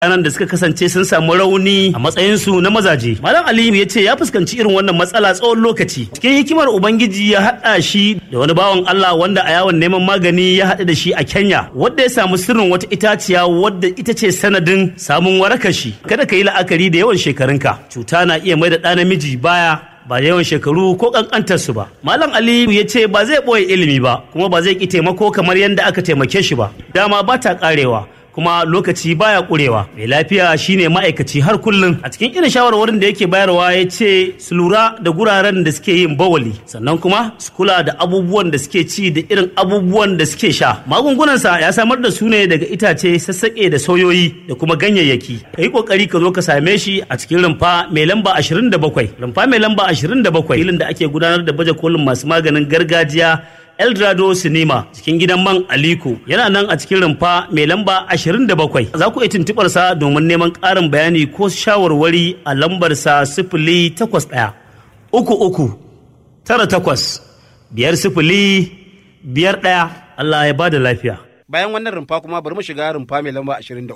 ranar da suka kasance sun samu rauni a matsayinsu na mazaje. Malam Aliyu ya ce ya fuskanci irin wannan matsala tsawon lokaci. Cikin hikimar Ubangiji ya haɗa shi da wani bawan Allah wanda a yawon neman magani ya haɗu da shi a Kenya, wadda ya samu sirrin wata itaciya wadda ita ce sanadin samun warakar shi. Kada ka yi la'akari da yawan shekarunka. Cuta na iya mai da ɗa namiji baya ba yawan shekaru ko kankantarsu ba. Malam Aliyu ya ce ba zai ɓoye ilimi ba, kuma ba zai ƙi taimako kamar yadda aka taimake shi ba. Dama ba ta ƙarewa. kuma lokaci baya kurewa mai lafiya shine ma'aikaci har kullum a cikin irin shawarwarin da yake bayarwa ya ce su lura da guraren da suke yin bawali sannan kuma su kula da abubuwan da suke ci da irin abubuwan da suke sha magungunansa ya samar da su ne daga itace sassaƙe da sauyoyi da kuma ganyayyaki ka yi ƙoƙari ka zo ka same shi a cikin rumfa mai lamba 27 rumfa mai lamba 27 filin da ake gudanar da baje kolin masu maganin gargajiya Eldorado Cinema cikin gidan man Aliko yana nan a cikin rumfa mai lamba 27 za ku iya tuntubar sa domin neman ƙarin bayani ko shawarwari a lambar sa sifili takwas ɗaya uku uku tara takwas biyar sifili biyar ɗaya Allah ya bada lafiya. Bayan wannan rumfa kuma bari mu shiga rumfa mai lamba 23.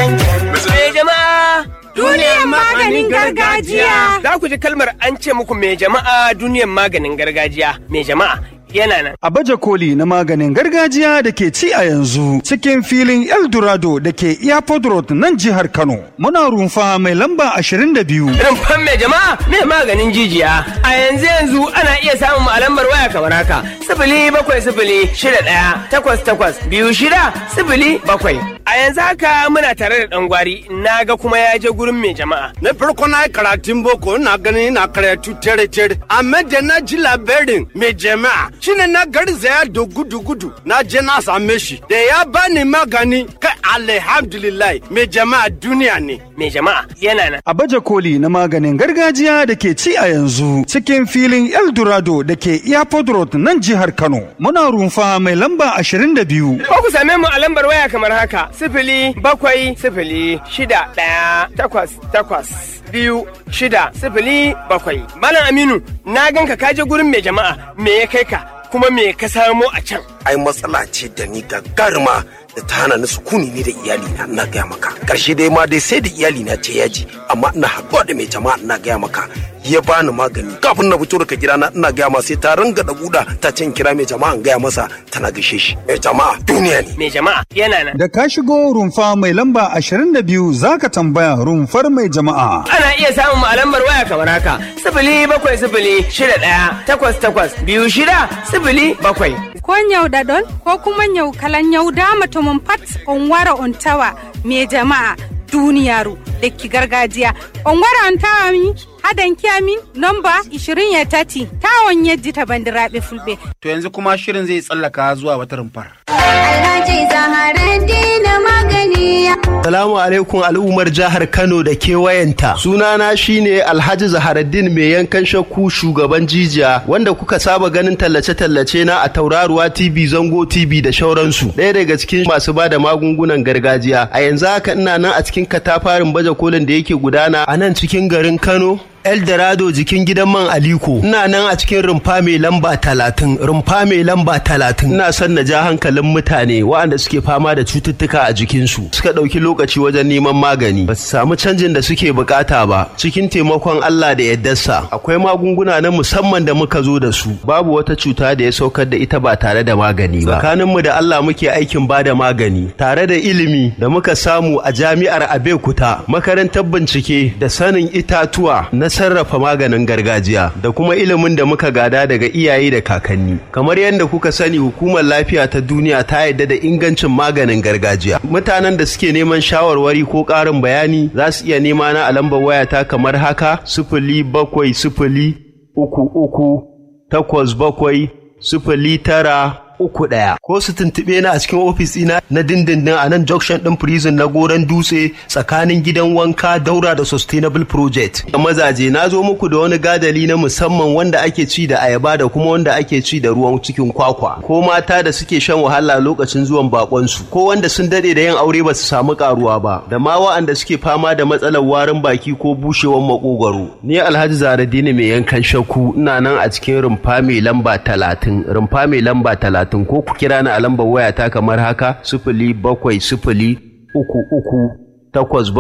Me jama'a Duniyar maganin gargajiya. Za ku ji kalmar an ce muku me jama'a duniyar maganin gargajiya. Me jama'a yana nan. A baje koli na maganin gargajiya da ke ci a yanzu cikin filin Eldorado da ke Airport Road nan jihar Kano. Muna rumfa mai lamba 22. Rumfan me jama'a me maganin jijiya. A yanzu yanzu ana iya samun a lambar waya kamar haka. Sifili bakwai sifili shida ɗaya takwas takwas biyu shida sifili bakwai. A yanzu haka muna tare da ɗan gwari na ga kuma ya je gurin mai jama'a. Na farko na yi karatun boko na ganin na karatu tere tere amma da na ji labarin mai jama'a shine na garzaya da gudu gudu na je na same shi da ya bani magani kai alhamdulillah mai jama'a duniya ne. Mai jama'a yana nan. A baje koli na maganin gargajiya da ke ci a yanzu cikin filin Eldorado da ke Airport Road nan jihar Kano. Muna rumfa mai lamba 22. Ko ku same mu a lambar waya kamar haka sifili bakwai sifili shida ɗaya takwas takwas biyu shida sifili bakwai. Malam Aminu na ganka ka je gurin mai jama'a me ya kai ka kuma me ka samo a can. ai matsala ce da ni gagaruma da ta hana ni sukuni ni da iyalina ina gaya maka karshe dai ma dai sai da iyalina ce yaji amma ina haɗuwa da mai jama'a ina gaya maka ya bani magani kafin na fito daga gidana ina gaya ma sai ta ringa da buda ta can kira mai jama'a in gaya masa tana gaishe shi mai jama'a duniya ne Mai jama'a yana nan. Da ka shigo rumfa mai lamba 22 zaka tambaya rumfar mai jama'a. Ana iya samun mu a lambar waya kamar haka sifili bakwai sifili shida ɗaya takwas takwas biyu shida sifili bakwai. Ko nyau ɗaɗol ko kuma nyau kalan nyau dama mutumin pat on wara on tawa me jama'a duniyaru da ki gargajiya. On wara on tawa mi hadan kiyamin nomba 20 ya tati tawon yajji ta bandiraɓe fulɓe. To yanzu kuma shirin zai tsallaka zuwa wata rumfar. Alhaji Zaharaddin magani. Salamu alaikum al'ummar jihar Kano da kewayenta. Sunana shine Alhaji Zaharaddin mai yankan shakku shugaban jijiya wanda kuka saba ganin tallace-tallace na a Tauraruwa TV, Zango TV da shauransu. Ɗaya daga cikin masu bada magungunan gargajiya. A yanzu haka ina nan a cikin katafarin baje kolin da yake gudana a nan cikin garin Kano. Eldorado jikin gidan man Aliko. Ina nan a cikin rumfa mai lamba talatin, rumfa mai lamba talatin. Ina son na ja hankalin mutane waɗanda suke fama da cututtuka a jikinsu. Suka ɗauki lokaci wajen neman magani. Ba su samu canjin da suke bukata ba. Cikin taimakon Allah da yaddarsa. Akwai magunguna na musamman da muka zo da su. Babu wata cuta da ya saukar da ita ba tare da magani ba. Tsakaninmu da Allah muke aikin ba da magani. Tare da ilimi da muka samu a jami'ar Abeokuta. Makarantar bincike da sanin itatuwa na sarrafa maganin gargajiya da kuma ilimin da muka gada daga iyaye da kakanni kamar yadda kuka sani hukumar lafiya ta duniya ta yarda da ingancin maganin gargajiya mutanen da suke neman shawarwari ko ƙarin bayani za su iya nema na a lambar wayata kamar haka sifili bakwai sifili uku uku takwas bakwai sifili tara uku ɗaya ko su tuntuɓe na a cikin ofis ɗina na dindindin a nan junction ɗin prison na goron dutse tsakanin gidan wanka daura da sustainable project da mazaje na zo muku da wani gadali na musamman wanda ake ci da ayaba da kuma wanda ake ci da ruwan cikin kwakwa ko mata da suke shan wahala lokacin zuwan bakonsu ko wanda sun dade da yin aure ba su samu karuwa ba da ma wa'anda suke fama da matsalar warin baki ko bushewar makogwaro ni alhaji zaradini mai yankan shakku ina nan a cikin rumfa mai lamba talatin rumfa mai lamba talatin ko ku kira ni a lambar wayata kamar haka sifili bakwai sifili uku uku takwas